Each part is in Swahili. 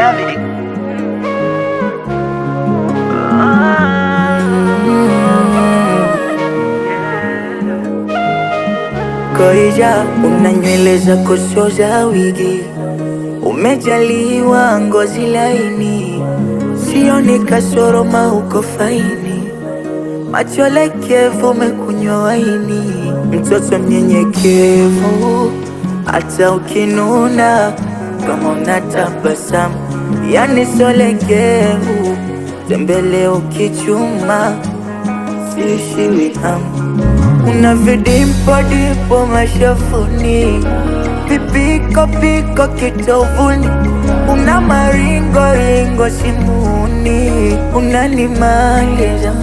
reality. Koija, una nywele zako sio za wigi, umejaliwa ngozi laini, sioni kasoro mauko faini, macho lekevu, umekunywa waini, mtoto mnyenyekevu, hata ukinuna kama unatabasamu, yani sio legevu, tembele ukichuma, siishiwi hamu una vidimpo dipo mashafuni, vipiko piko kitovuni, una maringo ringo simuni, unanimaliza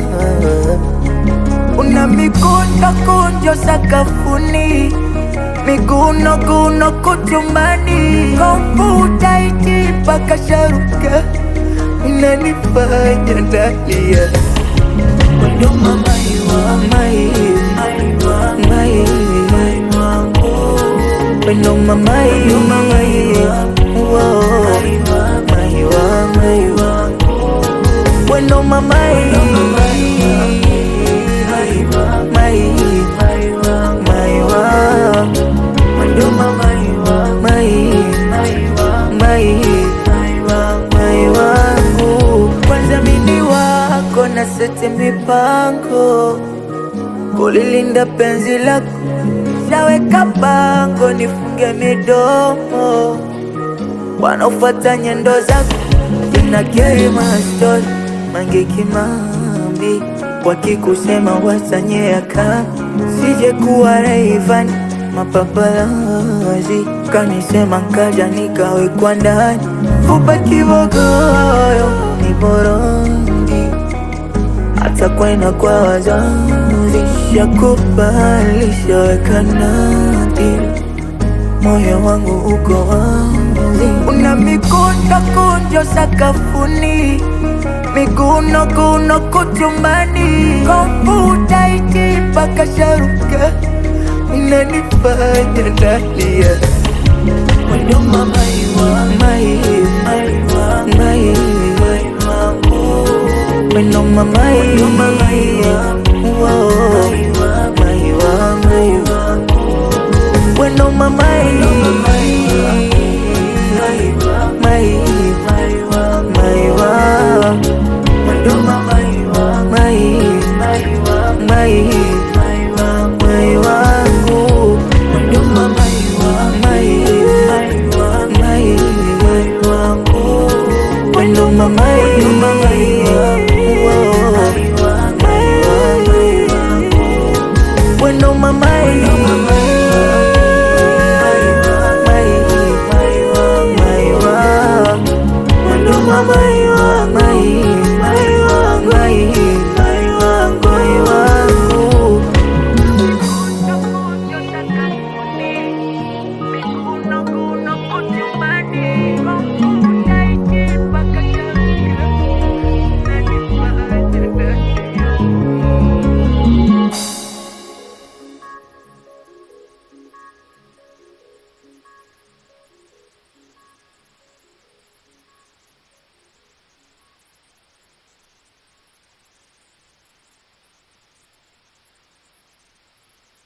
una mikunjo kunjo sakafuni, miguno guno kuchumbani, komputa iti paka sharuka, unanifanya nalia Ndo mama iwa mai mai Ndo mama iwa mai mai wa mai Ndo mama iwa mai mai wa Ndo mama iwa mai mai mai wangu kwanza mini wako na sete mipango kulilinda penzi lako shaweka bango nifunge midomo wanaofuata nyendo zako jina keri mastori mange kimambi wakikusema wasanyea kama sije kuwa Rayvanny mapapalazi kanisema nkaja nikawekwa ndani fupa kibogoyo ni borongi hata kwenda kwa wazazi shakubali shaweka nadhiri moyo wangu uko wazi una mikunjo kunjo sakafuni miguno guno kuchumbani komputa iti paka sharuka unanifanya nalia